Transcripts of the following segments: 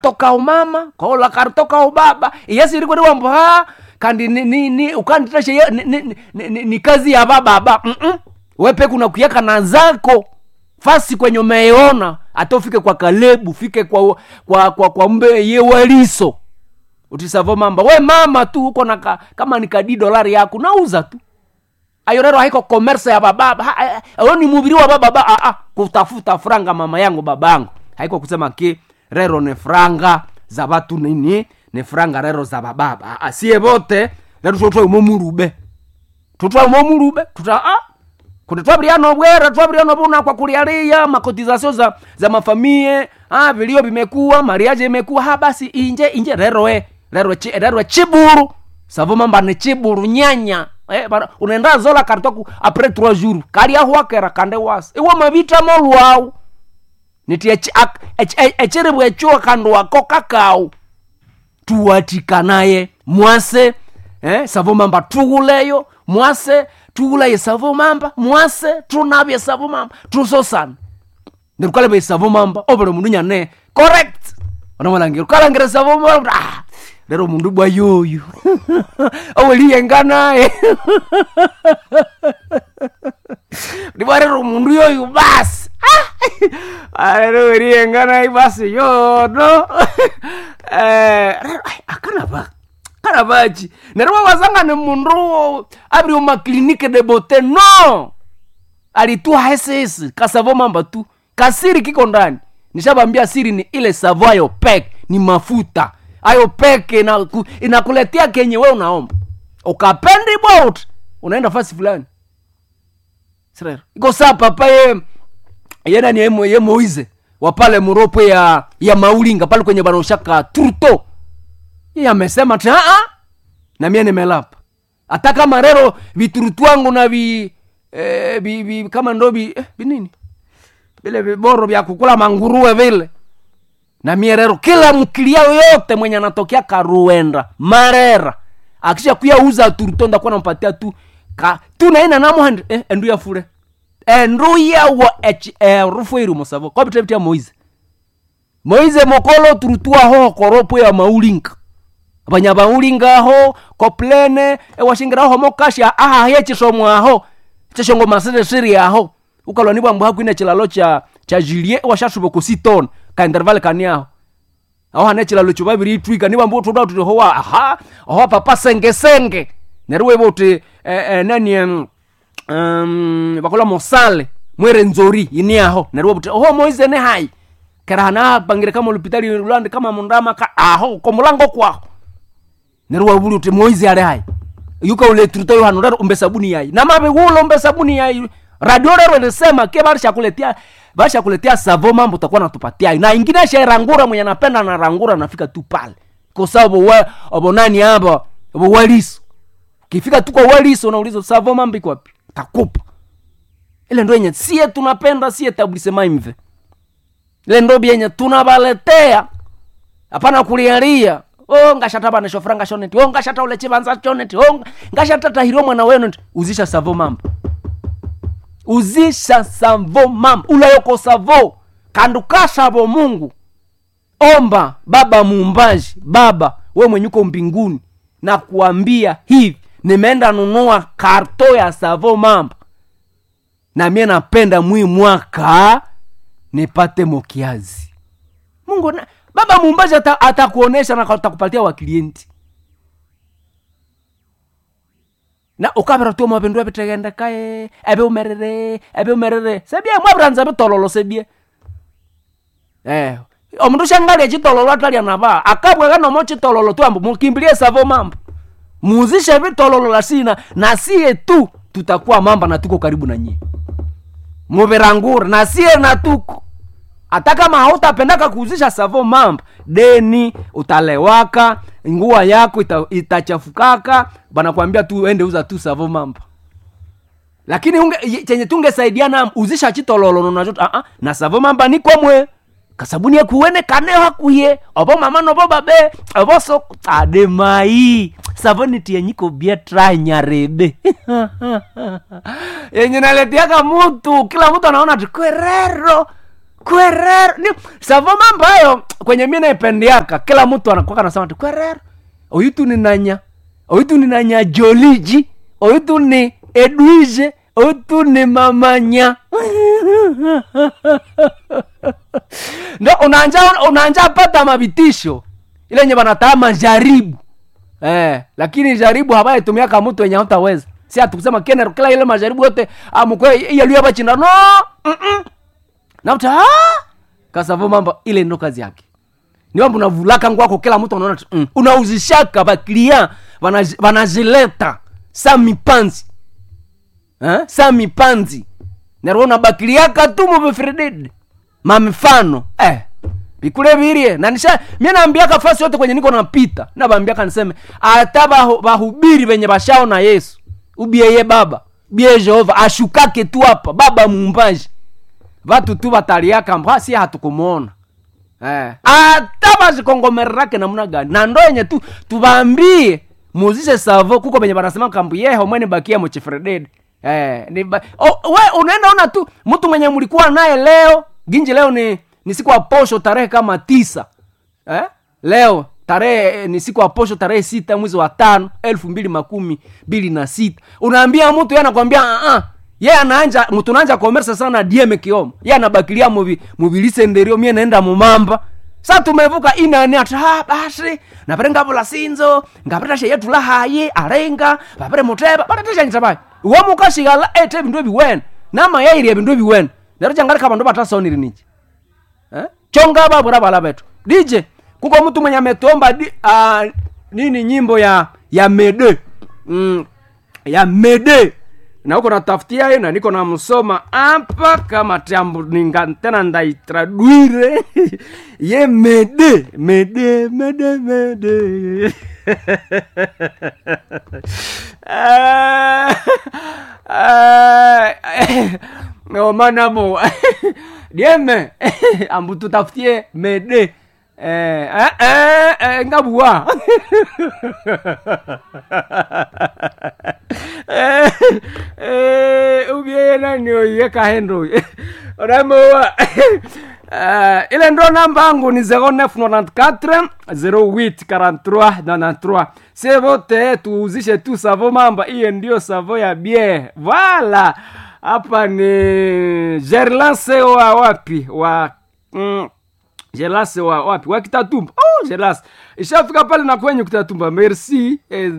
toka umama kola karitoka ubaba iyasirikweni wambo ha kandi ni, ni, ni ukanditashe ye- ni, ni, ni, ni, ni kazi ya bababa Mm-mm. wepe kuna kuyaka na zako fasi kwenye umeona hata ufike kwa kalebu fike kwa kwa kwa, kwa mbe ye waliso utisavo mamba we mama tu uko na ka, kama ni kadi dolari yako nauza tu ayo rero haiko commerce ya bababa Ha, eh, ayo ni mubiri wa bababa ah, ah, kutafuta franga mama yangu babangu haiko kusema ki rero ni franga za batu nini ni franga rero za bababa ah, ah, sie bote rero tutwa umomurube tutwa umomurube tuta ah, kuti twabiriano bwera twabiriano buna kwa kulialia makotizasio za, za mafamie ah, vilio vimekuwa mariaje imekuwa ha basi inje inje reroe rero chi, rero chiburu savo mamba ni chiburu nyanya eh, bara- unaenda zola karitoku apres trois jours kali ahuakera kande wasi iwe mavita molwau nitie echiribwe echuo kandu wako kakau tuwatikanaye mwase eh, savo mamba tuguleyo mwase tugulaye savo mamba mwase tunabye savo mamba tusosana ndirukalebe savo mamba obule mundu nyane correct onamalangire ukalangire savo mamba ah, lero mundu bwa yoyo oweliyenganaye ndibwa lero mundu yoyo basi Ah, lero weliyenganaye basi yono Eh, lero, ai, akanaba kanabachi nerwo wasangane mundu abiri umaklinike de bote no alitua hesesi kasavo mamba tu kasiri kiko ndani nishabambia siri ni ile savo ayo pek ni mafuta ayo pek inaku, inakuletea kenye we unaomba ukapendi bot unaenda fasi fulani sirero iko saa papa ye yena ni ye, ye moize wa pale muropo ya ya maulinga pale kwenye banaoshaka turto yeye amesema ti aa na mie nimelapa hata kama rero viturutu wangu na vi, eh, vi, vi kama ndo vi, eh, vinini vile viboro vya kukula manguruwe vile na mie rero kila mkilia yoyote mwenye anatokea karuenda marera akisha kuya uza turuto ndakuwa nampatia tu ka tu naina namuhandi eh, endu ya fure endu yawo ech eh, rufu iri musavo kopitevitia moize moize mokolo turutua ho koropo ya maulinga abanya baulinga aho koplene ewashingira aho mokasha aha yechisomo aho cheshongo masere siri aho ukalwa nibwa mbu hakwine chilalo cha cha jilie ewashashuba kusitona ka interval kani aho aho hane chilalo cho babiri itwika nibwa mbu tuda tuti howa aha aho papa senge senge nerwe bote eh, eh, nani em, um, bakola mosale mwere nzori ini aho nerwe bote oho moize ne hai kerahana bangire kama lupitali lwande kama mundama ka aho ko mulango kwaho nerwa buli uti moizi ale hai yuka ule truto yo hano rero umbe sabuni yai na mabe wulo umbe sabuni yai radio rero ilisema ke barisha kuletea barisha kuletea savo mambo utakuwa natupatia na ingine sha rangura mwenye anapenda na rangura nafika tu pale kwa sababu we obo nani hapa obo waliso kifika tu kwa waliso unauliza savo mambo iko wapi takupa ile ndo yenye sie tunapenda sie tablisema imve ile ndo yenye tunabaletea hapana kulialia o ngashata bana shofra ngashoneti o ngashata ule chibanza choneti o ngashata tahiro mwana wenu nti uzisha savo mambo uzisha savo mambo ulayoko savo kanduka savo mungu omba baba muumbaji baba we mwenye uko mbinguni na kuambia hivi nimeenda nunua karto ya savo mambo na mie napenda mwi mwaka nipate mokiazi mungu na, baba muumbaji ata- atakuonesha na atakupatia waklienti na ukavira tu mwavindu aviteghendekae eve umerere eve umerere sebie mwaviranza vitololo sebie eh omundu shangalia chitololo atalia nava akabweka nomo chitololo tu ambo mukimbilie savo mambo muzishe vitololo lasina na sie tu tutakuwa mamba na tuko karibu na nyie muvirangura na sie na tuko hata kama hautapendaka kuuzisha savo mambo deni utalewaka nguo yako ita, itachafukaka banakwambia tu ende uza tu savo mambo lakini unge, ye- chenye tungesaidiana uzisha chitololo nonacho uh -uh, na savo mamba nikomwe kasabuni ekuwene kane hakuye obo mama nobo babe obo so ademai savoni tienyiko bia tranyarebe yenye naletiaka mutu kila mtu anaona tikwerero kwerero ni savo mambo hayo kwenye mi naipendiaka kila mtu anakwaka nasema ti kwerero oyitu ni nanya oyitu ni nanya joliji oyitu ni edwige oyitu ni mamanya ndo unanja unanja pata mavitisho ile nye banataa majaribu eh, lakini jaribu habaitumiaka mtu wenye hautaweza si atukusema kene kila ile majaribu yote amukwe iyaluya bachinda no mm-mm. nauta ah! kasavo mambo ile ndo kazi yake ni mambo unavulaka ngwako kila mtu anaona tu, mm. unauzishaka baklia wanaz- wanazileta sa mipanzi eh? sa mipanzi nerwo unabakiliaka tu mubefreded mamifano eh bikule birie na nisha mie naambiaka fasi yote kwenye niko napita nabambiaka niseme ata bahu- bahubiri venye bashaona yesu ubieye baba bie jehova ashukake tu hapa baba muumbaji vatu tu bataliaka mbwa si hatukumuona eh. ata bazikongomererake namna gani na ndo yenye tu tubambie muzishe savo kuko benye banasema kambu yeho mwene bakia muchifreded eh, ni ba... o, we unaenda ona tu mtu mwenye mlikuwa naye leo ginji leo ni ni siku ya posho tarehe kama tisa eh? leo tarehe ni siku ya posho tarehe sita mwezi wa tano elfu mbili makumi mbili na sita unaambia mtu ye anakwambia uh-uh. ye anaanja mtu naanja komersa sana dieme kioma ye anabakilia muvi muvilisenderio mie naenda mumamba sa tumevuka inani ati ha basi napere ngavula sinzo ngapeta sheyetu lahaye arenga vapere muteba patateshanyitabai womukashikala ete vindu eviwene nama yairia vindu eviwene nero changalika vandu vatasoniri nichi eh? chonga babura bala betu dj kuko mtu mwenye ametomba di, uh, nini nyimbo ya ya mede mm, ya mede na huko natafutia hiyo na niko namsoma hapa kama tambu ninga tena ndaitradwire ye mede mede mede mede Ah, ah, no manamo dieme ambu tutafutie mede eh, eh, eh, eh, ngabua eh, eh, ubie nani oye kahendo oramoa Uh, ile ndo namba yangu ni 0994 08 43 93 sie vote tuuzishe tu savo mamba hiyo ndio savo ya bie vala hapa ni gerlase wa wapi wa mm, Jelas wa wapi wa Kitatumba. Oh, Jelas. Ishafika pale na kwenye Kitatumba. Merci. Eh,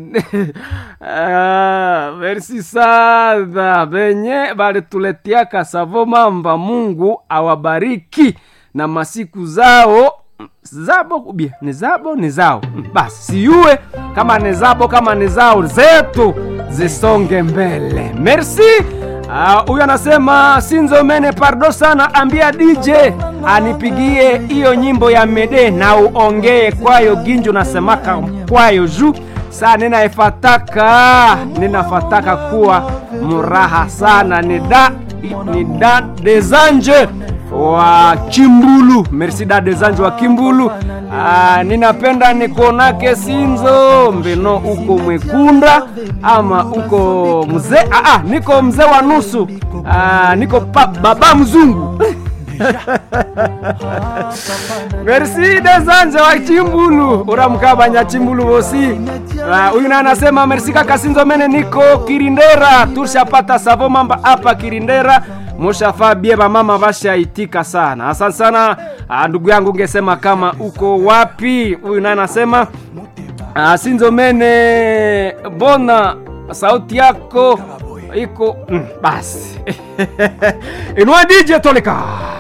ah, merci sana. Benye balituletea savo mamba. Mungu awabariki na masiku zao zabo kubia ni zabo ni zao Mm, basi siyue kama ni zabo kama ni zao zetu zisonge mbele merci Ah, huyu anasema sinzo mene pardo sana ambia dj anipigie hiyo nyimbo ya mede na uongee kwayo ginjo nasemaka kwayo juu saa ninaifataka ninafataka kuwa muraha sana ni da ni da desanje wa kimbulu merci da desanje wa kimbulu ah, ninapenda nikuonake sinzo mbeno uko mwekunda ama uko mzee ah, ah, niko mzee wa nusu ah, niko pa, baba mzungu merci desanje wa chimbulu uramkabanya chimbulu vosi Ah, huyu uh, anasema merci kaka sinzo mene niko kirindera tushapata savo mamba hapa kirindera mushafaa bie bamama vashaitika sana asante sana ah, ndugu yangu ngesema kama uko wapi huyu naye anasema ah, sinzo mene bona sauti yako iko mm, basi inua dj toleka